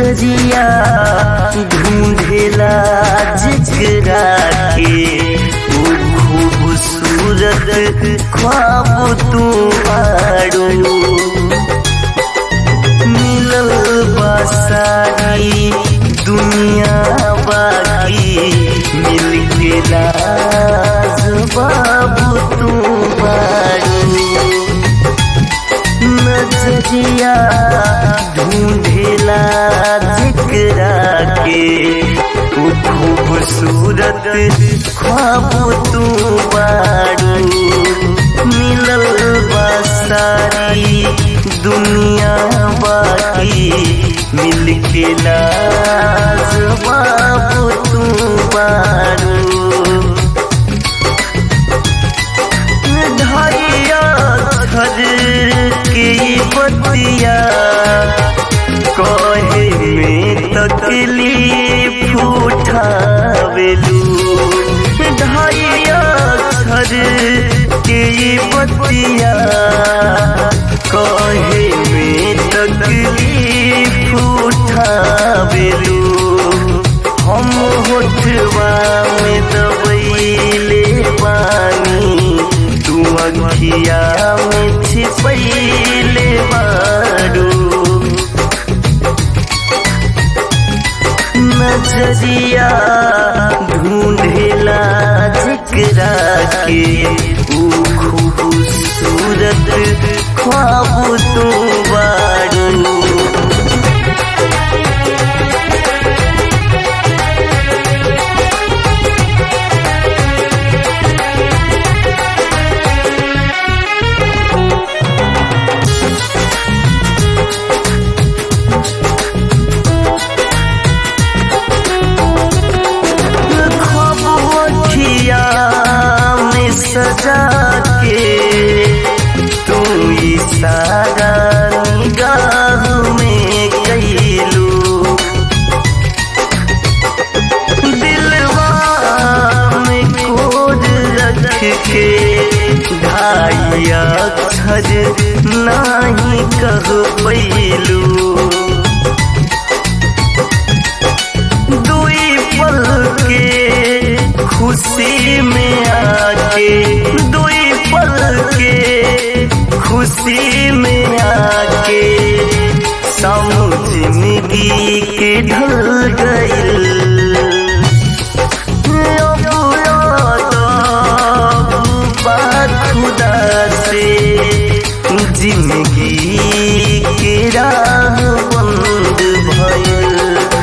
नजरिया ढूंढेला जिगरा के वो खूबसूरत ख्वाब तू आड़ू मिलल बासारी दुनिया बाकी मिल के लाज बाबू तू बारू नजरिया ढूंढेला जिकरा के वो खूबसूरत ख्वाब तू बारू मिलल बासारी दुनिया बाकी मिल के लाज बाबू तू बारू धैया घर के बतिया कहे में तकलीफ उठावेलू धैया घर के बतिया कहे में तकलीफ उठावेलू हम होठवा में दबैले पानी तू अखिया में छिपैले बारू नजरिया ढूंढेला जिकरा के ऊ खूबसूरत ख्वाब तू बारू खबुआ में सजा के तू इशारा निगाह में कैलू दिलवा में कोड रख के ढाई अक्षर नाही कह पैलू दुई पल के खुशी में आके दुई पल के खुशी में आके समझ मिगी के ढल गइल खुदा से जिंदगी के राह बंद भइल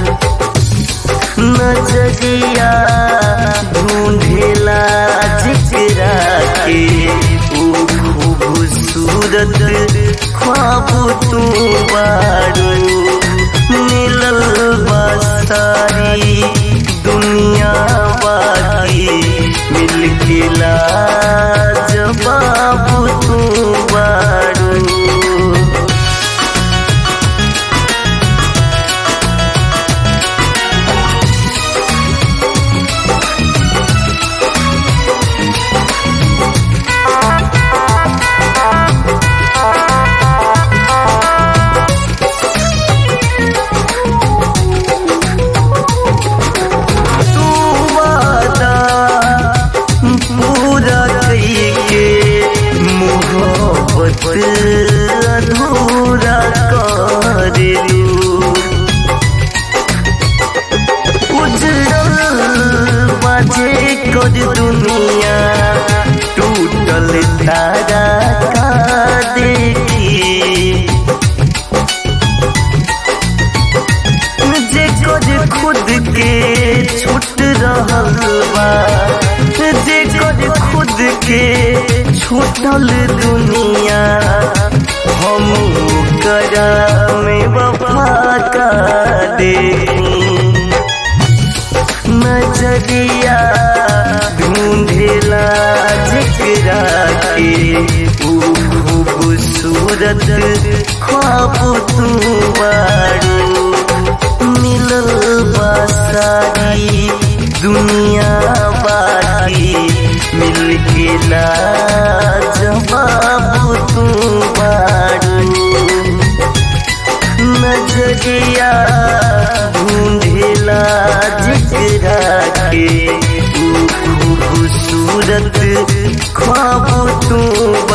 नजरिया ढूंढेला जिकरा के ओ खूबसूरत ख्वाब तू बारू मिलल बासारी दुनिया बाकी मिल के लाज बाबू तू बारू तू वादा पूरा कइके मोहब्बत अधूरा करेलू उजड़ल बाजे कर दुनिया टूटल तारा का देखी जे कर खुद के छूट रहल बा जे कर खुद के छूटल दुनिया हम करा में वफा का देखी नजरिया ढूंढेला जिकरा के ऊ खूबसूरत ख्वाब तू बारू मिलल बासारी दुनिया बाकी मिल के लाजवाब तू बारू नजरिया खूबसूरत ख्वाब तू